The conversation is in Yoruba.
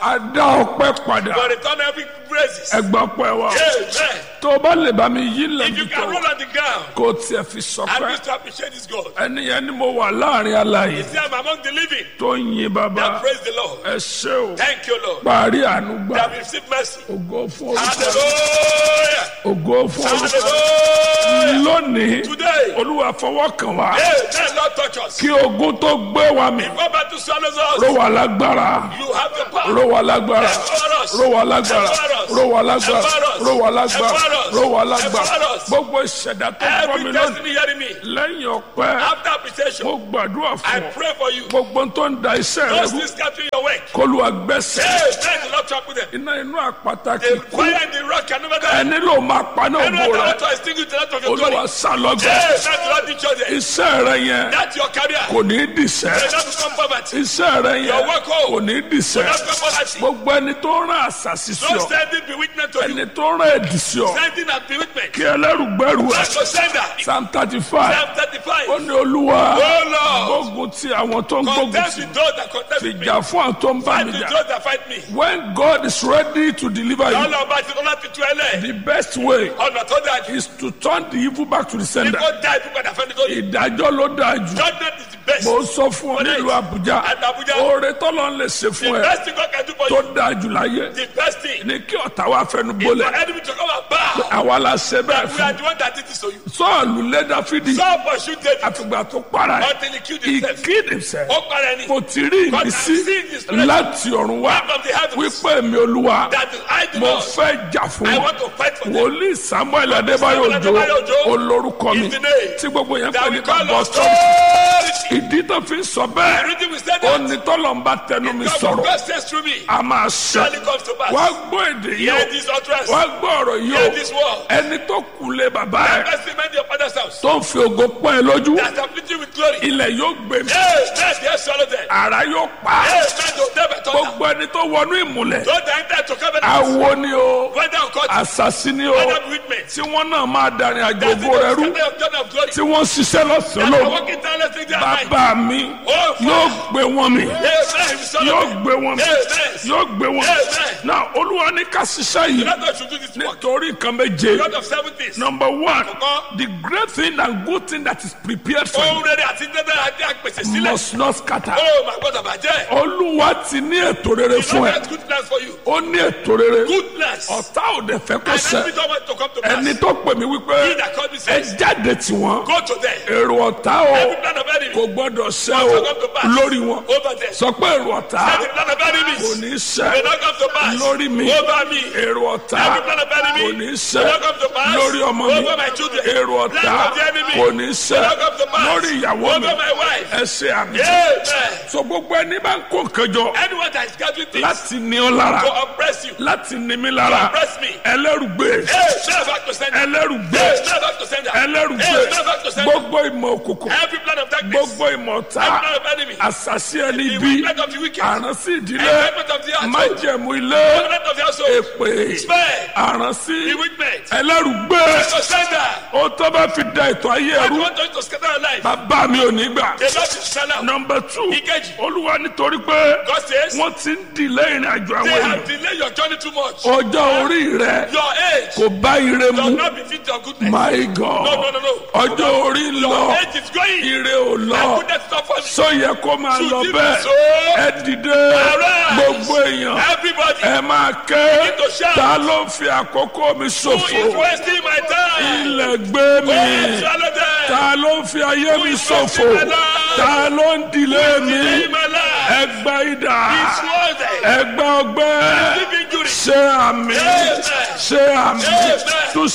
a dá ọpẹ́ padà For return every praises. ẹgbà pẹ́ wa Amen. tó o bá lè bá mi yí If you lẹ́nu can tó roll on the ground kó o tiẹ̀ fi and sọpẹ́ begin to appreciate this God. ẹni yẹn ni mo wà láàrin aláyè See, I'm among the living. tó ń yin bàbá Now praise the Lord. ẹ ṣé o Thank you, Lord. parí àánú gbà They have received mercy. ògo fún orúkọ Hallelujah. ògo fún orúkọ Hallelujah. lónìí Today, olúwa fọwọ́ kàn wá Amen. Lord, touch us. kí ogun tó gbé wa mi Go back to swallows ró us. wa lágbára You have the power. ró wa lágbára Empower us. ró wa lágbára Empower us. ró wa lágbára Empower us. ró wa lágbára Empower us. ró wa lágbára Empower us. gbogbo ìṣẹ̀dá tó gbọ́ Every mi lónìí destiny hearing me. lẹ́yìn ọpẹ́ After appreciation, mo gbàdúrà I fún ọ pray for you. gbogbo tó ń da iṣẹ́ rẹ Those rú things scattering your work. kólúwa gbẹ́sẹ̀ Amen. The Lord trample them. iná inú àpáta kì The í kú fire and the rock can never die. ẹni ló máa paná Anyone ògo that rẹ want to extinguish the light of your glory. olúwa sálọgbẹ Amen. The Lord teach us that. iṣẹ́ rẹ yẹn That's your career. kò ní í dìṣẹ́ May not become poverty. iṣẹ́ rẹ yẹn Your work home. kò ní í dìṣẹ́ May not become poverty. gbogbo ẹni tó rán àṣàṣì sí Don't ọ send it bewitchment to you. ẹni tó rán ẹ̀dì sí ọ Sending and bewitchment. kí ẹlẹ́rùgbẹ́rù ẹ̀ That's your sender. psalm thirty five Psalm 35. ó ní olúwa Oh Lord. gbógun ti àwọn tó ń gbógun Contest ti with those that contest with me. fìjà fún àwọn tó ń bá Fight mi with jà those that fight me. when God is ready to deliver you Ọlọ́run bá ti lọ́la ti tú ẹ lẹ̀. the best way Ọ̀nà tó dáa jù. is to turn the evil back to the Ní sender kó dá ikú padà fẹ́ni tó yẹ. ìdájọ́ ló dáa jù Judgment is the best. mo sọ fún ọ nílùú Àbújá At Abuja. oore tọ́lọ́ ń lè ṣe The fún ẹ best thing God can do for tó you. dáa jù láyé The best thing. ní kí ọ̀tá wa fẹnu Is for bólẹ̀ enemy to come and bow. àwa la ṣe bẹ́ẹ̀ We are fún the one that did this to you. sọ́ọ̀lù lé Dáfídì Saul pursued David àfìgbà tó para ẹ̀ until he killed he himself. killed himself Ó para ẹni. mo ti rí God has ìmísí seen his presence láti ọ̀run wá from the heavens. wípé mi olúwa That is I do mo not. fẹ́ jà fún I wọn want to fight for them. wòlíì Samuel Adébáyọ̀ Samuel Òjó Adébáyọ̀ Òjó olórúkọ mi is the name tí gbogbo yẹn That pè we ní call bàbá us ọ̀tọ̀ authority. ìdí tó fi ń sọ bẹ́ẹ̀ Everything we said ó that. ní tọ́lọ́mbà tẹnu mi God sọ̀rọ̀ God says through me. a máa ṣe Surely comes to pass. wá gbọ́ èdè yìí Hear o this utterance. wá gbọ́ ọ̀rọ̀ yìí Hear o this word. ẹni tó kúlé bàbá ẹ̀ Best remain your father's house. tó ń fi ògo pọ́n ẹ lójú That afflict you with glory. ilẹ̀ yóò gbé mi Yes, yes, yes, swallow them. ara yóò pa á. Yes, man, don't never turn down. gbogbo ẹni tó wọnú ìmùlẹ̀ Don't enter to covenant. awo ni o Whether or not, àṣàṣì ni o whether bewitchment. tí wọ́n náà máa darin àjò That's the ògo rẹ rú scatter of journey of glory. tí wọ́n ṣiṣẹ́ lọ́sàn-án That are lóru working tirelessly day and night. bàbá mi Oh, yóò gbé wọn mi Yes, man, we swallow yóò them. gbé wọn mi Yes, yóò gbé wọn mi Amen. náà olúwa ní ká ṣiṣẹ́ yìí Let us should do this work. nítorí nǹkan méje God of seven things. number one Àkọ́kọ́. the great thing and good thing that is prepared for Ohun you rere àti dandan àti àpèsè sílẹ̀. must not scatter Oh, my God, àbàjẹ́. olúwa ti ní ètò rere He fún not ẹ has good plans for you. ó ní ètò rere Good plans. ọ̀tá ò dẹ̀ fẹ́ kó And ṣẹ enemy don't want to come to pass. ẹni tó pè mí wípé He that called me ẹ says, jáde tí wọn Go to them. èrò ọ̀tá o Every plan of enemy. kò gbọ́dọ̀ ṣẹ Will o not come to pass. lórí wọn Over them. sọ pé èrò ọ̀tá Every plan of kò enemies. ní Will ṣẹ not come to pass. lórí mi Over me. èrò ọ̀tá Every plan of enemy. kò ní ṣẹ Will not come to pass. lórí ọmọ mi Over my children. èrò ọ̀tá Plan of the enemy. kò ní ṣẹ Will not come to pass. lórí ìyàwó mi Over my wife. ẹ ṣe àmì Amen. so gbogbo ẹni bá ń kó nǹkan jọ Anyone that is gathering things láti ní ọ lára to oppress you, láti ní mi lára oppress me. ẹlẹ́rùgbé Hey, never back to sender. ẹlẹ́rùgbé Hey, never back to sender. ẹlẹ́rùgbé Hey, never back to sender. gbogbo ìmọ̀ òkùnkùn Every plan of darkness. gbogbo ìmọ̀ ọ̀tá Every plan of enemy. àṣàṣì ẹni The bí wickedness of the wicked. àránsí ìdílé Enjoyment of the household. májẹ̀mú ilé Covenant of the household. èpè Spare. àránsí Bewitchment. ẹlẹ́rùgbé To sender. ó tó bá fi da ètò ayé I ẹrú want us to scatter our life. bàbá mi ò ní gbà. The Lord is shall out. nọmba two Ìkejì. olúwa nítorí pé God says, wọ́n ti ń dìlé ìrìn àjò they àwọn have èèyàn delayed your journey too much. ọjọ́ orí rẹ Your age kò bá ire does mu not befit your goodness. my No, no, god no, no. ọjọ́ orí ń lọ Your age is going. ire ò And lọ goodness is not for me. sọ yẹ kó máa Should lọ it be bẹ́ẹ̀ so? ẹ dìde Arise. gbogbo èèyàn Everybody ẹ máa ké Begin to shout. ta ló ń fi àkókò mi who is ṣòfò wasting my time. ilẹ̀ gbé mi Oh, swallow them. ta ló ń fi ayé mi is ṣòfò wasting my life? ta ló ń dìlé mi Delay my life. ẹgbẹ́ idà He's worthy. ẹgbẹ́ ọgbẹ́ Deep injury. ṣe àmì Amen. ṣe àmì Amen. tún